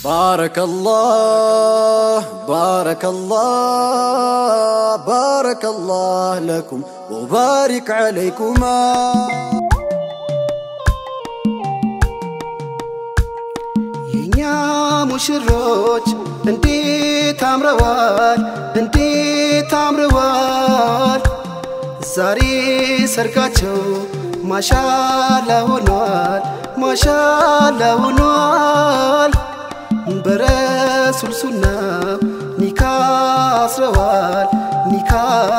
بارك الله بارك الله بارك الله لكم وبارك عليكما የኛ ሙሽሮች እንዴት አምረዋል እንዴት አምረዋል ዛሬ ሰርጋቸው ማሻላ ሆኗል ማሻላ ሆኗል በረሱል ሱና ኒካ አስረዋል ኒካ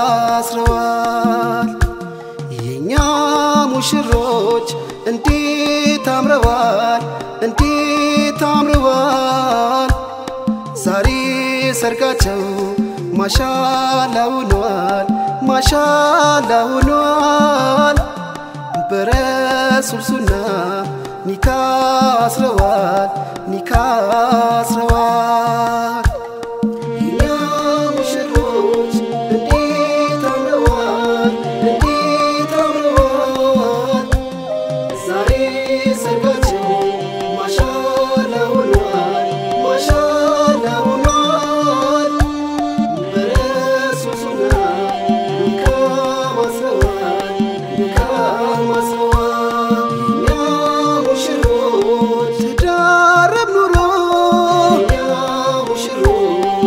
አስረዋል የኛ ሙሽሮች እንዴት አምረዋል እንዴት አምረዋል ዛሬ ሰርጋቸው ማሻላ ሆኗል ማሻላ ሆኗል በረሱል ሱና ኒካ አስረዋል ኒካ አስረዋል የኛ ሙሽሮች እንዴት አምረዋል እንዴት አምረዋል ዛሬ ሰርጋቸው ማሻላ ሆኗል ማሻላ ሆኗል በረሱል ሱና ኒካ አስረዋል ኒካ አስረዋል የኛ ሙሽሮች ትዳረም ኑሮ የኛ ሙሽሮች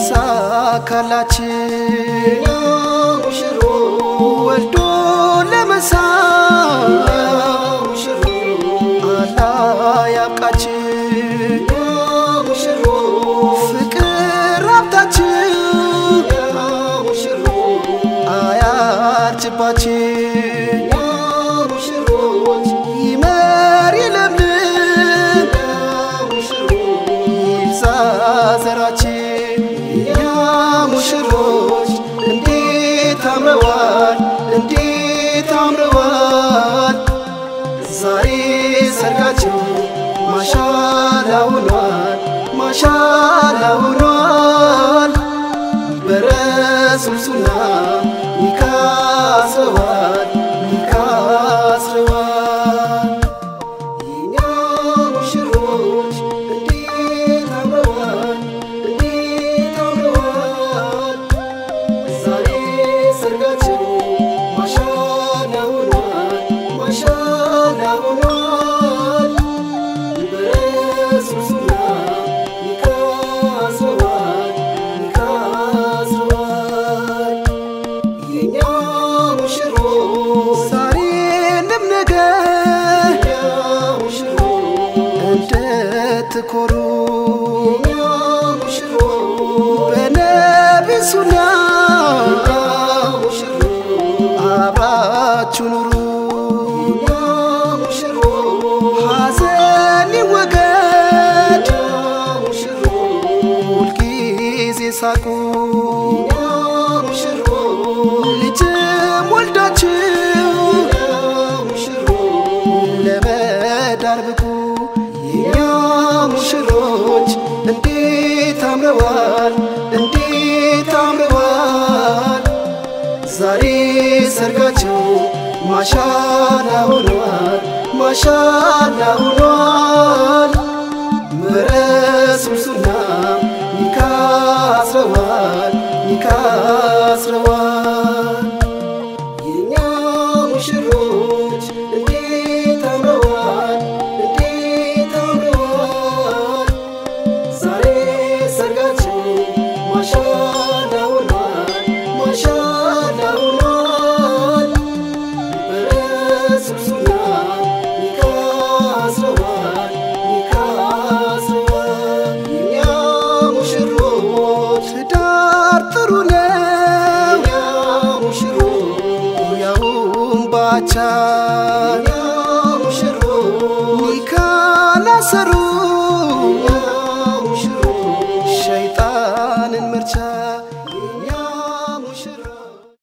ይሳካላችን ወልዶ ለመሳም አላህ ያብቃችን ፍቅር ሀብታችን አያርጅባችን ይመር ይለምልም ይብዛ ዘራችን የኛ ሙሽሮች እንዴት አምረዋል እንዴት አምረዋል ዛሬ ሰርጋቸው ማሻላ ሆኗል ማሻላ ሆኗል በረሱል ሱና ኒካ አስረዋል ኒካ አስረዋል የኛ ሙሽሮች እንዴት አምረዋል እንዴት አምረዋል ዛሬ ሰርጋቸው ማሻላ ሆኗል ማሻላ ሆኗል በረሱል ሱና ኒካ አስረዋል ኒካ አስረዋል የኛ ሙሽሮች ዛሬንም ነገ እንድትኮሩ በነቢ ሱና አብራችሁ ኑሩ ሐዘን ይወገድ ሁልጊዜ ሳቁ ልጅም ወልዳችሁ ለመዳር ብቁ የኛ ሙሽሮች እንዴት አምረዋል እንዴት አምረዋል ዛሬ ሰርጋቸው ማሻላ ሆኗል ማሻላ ሆኗል በረሱል ሱና ኒካ አስረዋል ኒካ አስረዋል የኛ ሙሽሮች እንዴት አምረዋል እንዴት አምረዋል ዛሬ ሰርጋቸው ማሻላ ሆኗል ማሻላ ሆኗል በረሱል ሱና ኒካ አስረዋል ኒካ አስረዋል የኛ ሙሽሮች ትዳር ጥሩ ነው ያውም ባቻ